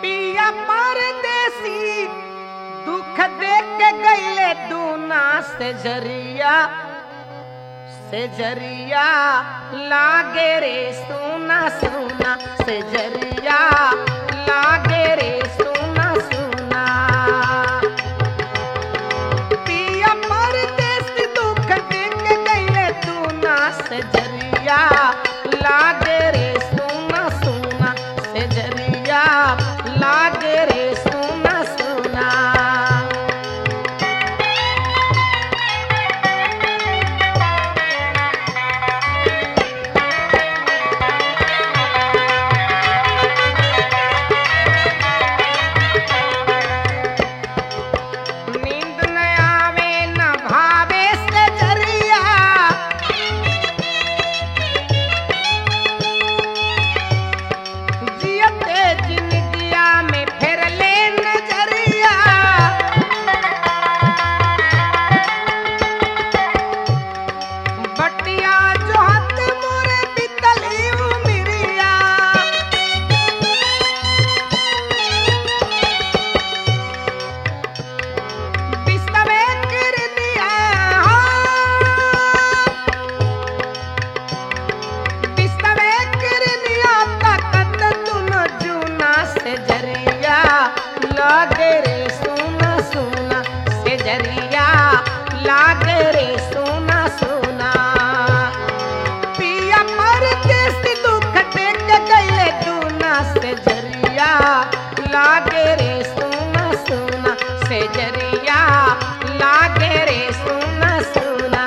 पिया परदेसी दुख देख के गईले दूना से जरिया से जरिया लागे रे सोना सोना से जरिया लागे रे सोना सोना पिया परदेसी दुख देख के गईले दूना से जरिया लागे रे सोना सोना से जरिया लागे रे सोना सोना नींद न आवे न भावे से जरिया जियते जिंदगिया में फिर ले नजरिया बटिया जो हत मोरे बितली उमिरिया बिस्तवे कर दिया बिस्तवे कर दिया ताकत तुन जूना से जरिया लागे रे सोना सोना से जरिया लागे रे सोना सोना पिया पर देश दुख देख गईले दूना से जरिया लागे रे सोना सोना से जरिया लागे रे सोना सोना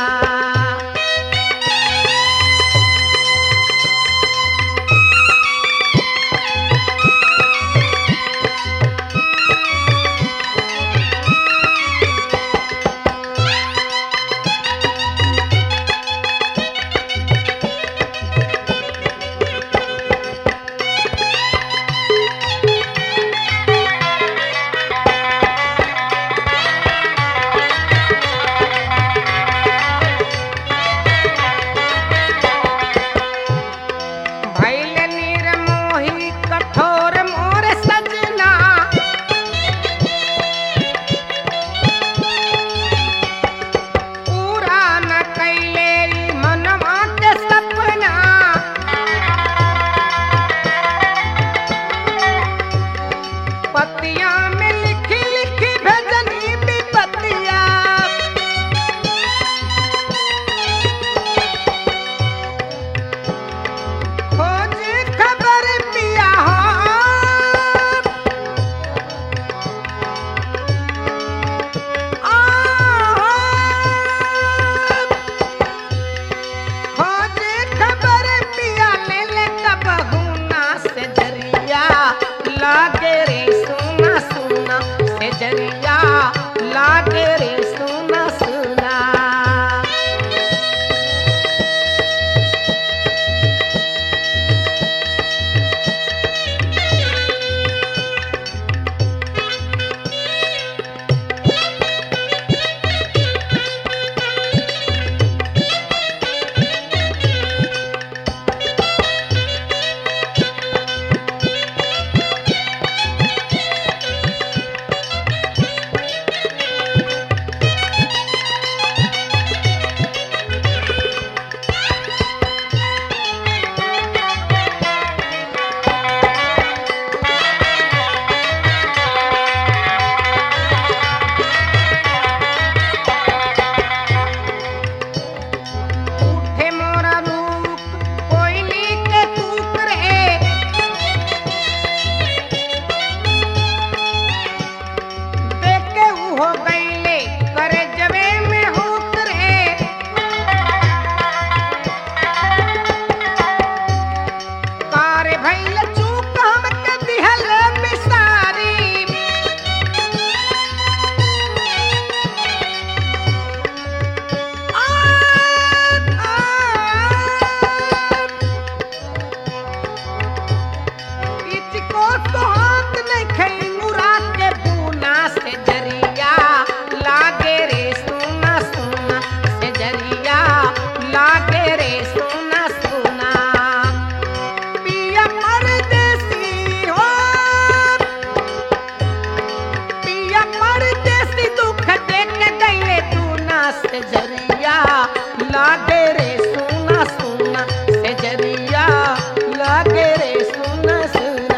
से जरिया लागे रे सुना सुना से जरिया लागे रे सुना सुना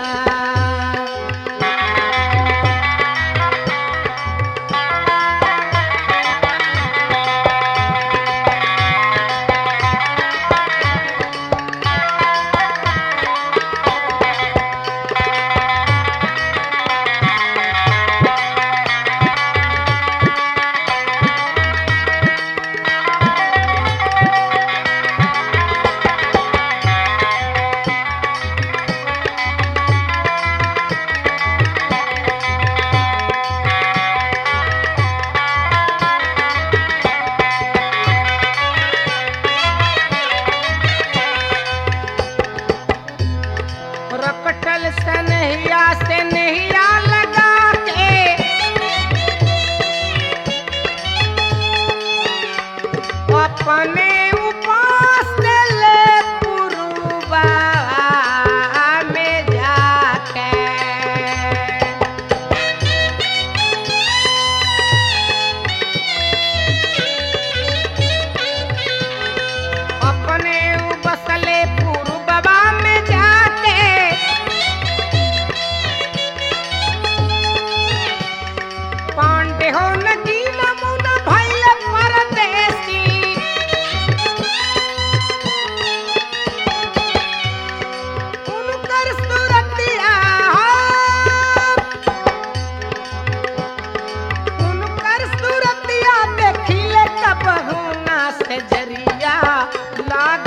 रकटल सनहिया से नहिया लगा के अपने उपास ले पुरुबा में जाके अपने बसले पूर्वबा में जाके पांडे हो नदी नमुना भैल परदेसी उनकर सुरतिया हो उनकर सूरतिया देखिले कबहू ना से जरिया लाग